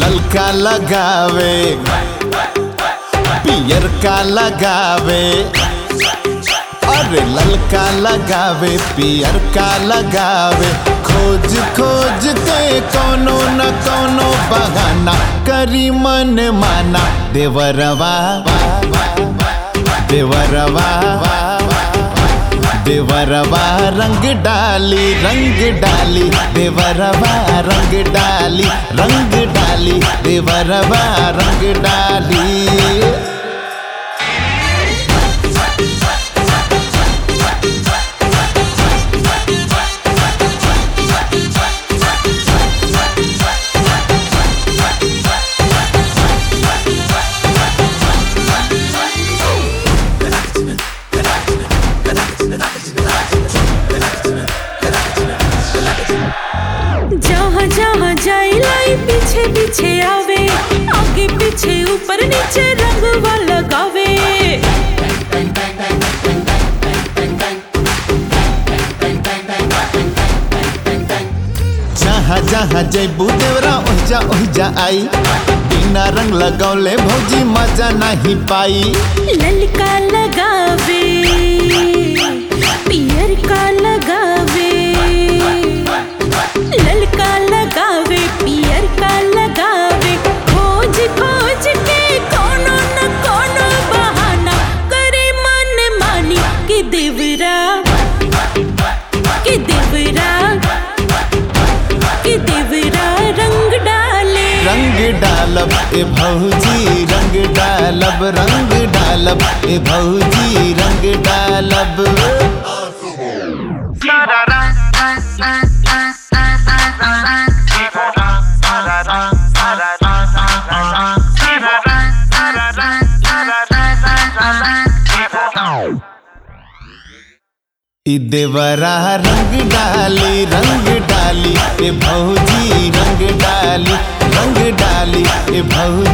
ललका लगावे पियर का लगावे अरे ललका लगावे पियर का लगावे खोज खोज के कोनो न कोनो बहाना करी मन माना देवरवा देवरवा देवरवा रंग डाली रंग डाली देवरवा रंग डाली रंग डाली देवरवा रंग डाली जहाँ जहाँ जाए लाई पीछे पीछे आवे आगे पीछे ऊपर नीचे रंगवा लगावे जहाँ जहाँ जैबू देवरा ओहिजा ओहिजा आई बिना रंग लगौले भौजी मजा नहीं पाई ललका लगावे पियर का लगावे ललका लगावे पियर का लगावे खोज खोज के कोनो न कोनो बहाना करे मन मानी कि देवरा कि देवरा कि देवरा रंग डाले रंग डालब ए भौजी रंग डालब रंग डालब ए भौजी रंग डालब ई देवरा रंग डाली रंग डाली ए भौजी रंग डाली रंग डाली ए भौजी